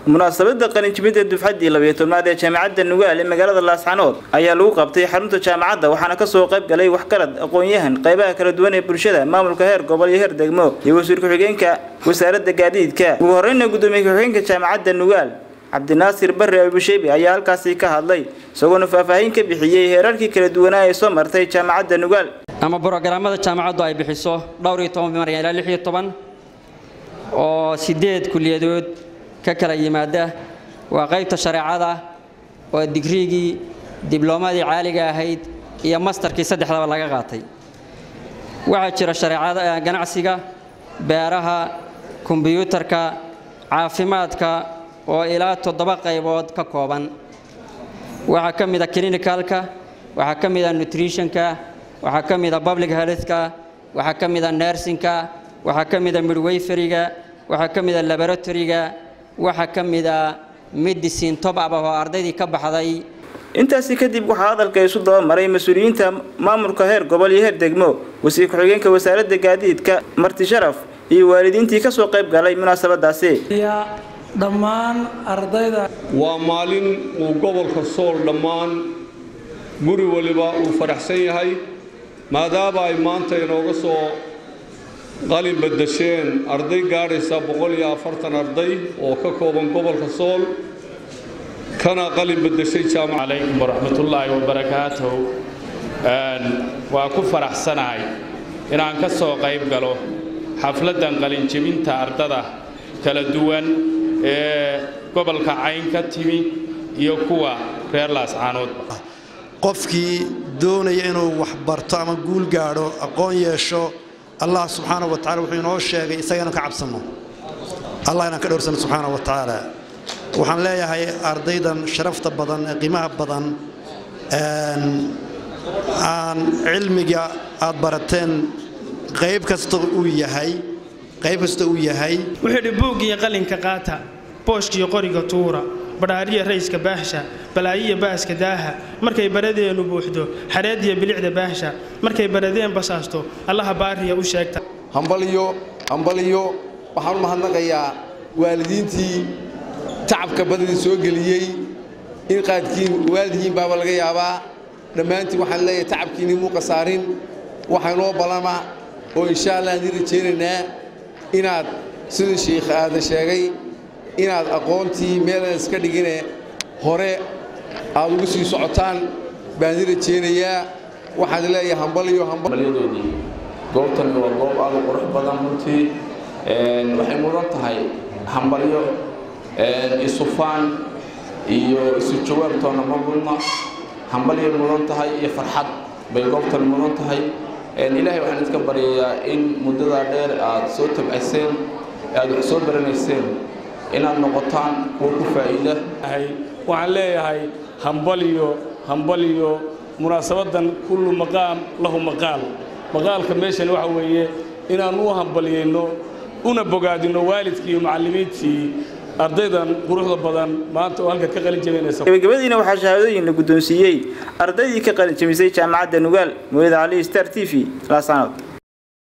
munaasabada qalinjibinta dufcaddii labayo tobnaad ee jaamacadda nugaal ee magaalada laascanood ayaa lagu qabtay xarunta jaamacadda waxaana kasoo qayb galay waxgarad aqoon-yahan qaybaha kala duwan ee bulshada maamulka heer gobol iyo heer degmo iyo wasiir ku-xigeenka wasaaradda gaadiidka ugu horeyna gudoomiye ku-xigeenka jaamacadda nugaal cabdinaasir barre abusheebi ayaa halkaasi ka hadlay isagoona faahfaahin ka bixiyey heerarkii kala duwanaa ee soo martay jaamacadda nugaal ama brogaraamada jaamacaddu ay bixiso dhowr iyo toban maryan ilaa lix iyo toban oo sideed kuliyadood ka kala yimaada waa qaybta shareecada oo digriigii dibloomadii caaliga ahayd iyo mastarkii saddexdaba laga qaatay waxaa jira shareecada ganacsiga beeraha kombiyuutarka caafimaadka oo ilaa toddoba qaybood ka kooban waxaa ka mida clinicalka waxaa ka mida nutritionka waxaa ka mida public healthka waxaa ka mida nursingka waxaa ka mida midwayferiga waxaa ka mida laboratoryga waxaa ka mida medicine top up oo ardaydii ka baxday intaasi kadib waxaa hadalka isu dabamaray mas-uuliyiinta maamulka heer gobol iyo heer degmo wasiir ku-xigeenka wasaaradda gaadiidka marti sharaf iyo waalidiintii kasoo qayb galay munaasabadaasi dhammaan ardayda waa maalin uu gobolka sool dhammaan guri waliba uu faraxsan yahay maadaama ay maanta inooga soo qalin badasheen arday gaadhaysa boqol iyo afartan arday oo ka kooban gobolka sool kana qalin badashay jaamac calaykum waraxmatullaahi wabarakaatuh waa ku faraxsanahay inaan ka soo qayb galo xafladdan qalinjebinta ardada kala duwan ee gobolka cayn ka timi iyo kuwa reer laascaanoodba qofkii doonaya inuu wax barto ama guul gaadho aqoon yeesho allah subxaana wa tacala wuxuu inoo sheegay isaga inaan ka cabsanno allah inaan ka dhowrsano subxaana wa tacaala waxaan leeyahay ardaydan sharafta badan ee qiimaha badan aan cilmiga aad barateen qayb kasta uu yahay qayb kasta uu yahay wuxuu idhi buuggiyo qalinka qaata booshkiyo qoriga tuura badhaariya rayska baahsha balaayiya baaska daaha markay baradeenu buuxdo xareediya bilicda baahsha markay baradeen basaasto allaha baariya u sheegta hambaliyo hambaliyo waxaan u mahadnaqayaa waalidiintii tacabka badadii soo geliyey in qaadkiin waalidkiin baaba laga yaabaa dhammaantiin waxaan leeyahay tacabkiinii muuqa saarin waxaa inoo ballama oo insha allah aan idin rajaynaynaa inaad sidii sheikh aadan sheegay inaad aqoontii meelaan iska dhigine hore aad ugu sii socotaan baan idin rajaynayaa waxaan leeyahay hambaliyo hambalyadoodii goobtani waa goob aad u qurux badan runtii waxay mudan tahay hambalyo isufaan iyo isu jawaabtoona ma mudna hambalyay mudan tahay iyo farxad bay goobtani mudan tahay ilaahay waxaan idinka baryayaa in muddadaa dheer aad soo tabcayseen aad wax soo baranayseen inaad noqotaan kuwa ku faa'iida waxaan leeyahay hambaliyo hambaliyo munaasabadan kullu maqaam lahu maqaal maqaalka meeshan waxa weeye inaan u hambaliyeyno una bogaadino waalidkii iyo macallimiintii ardaydan quruxda badan maanta oo halka ka qalin jabinaysa gabagabadiina waxaa shahaadooyin la guddoonsiiyey ardaydii ka qalin jabisay jaamacadda nugaal mooyada cali star t v laasanood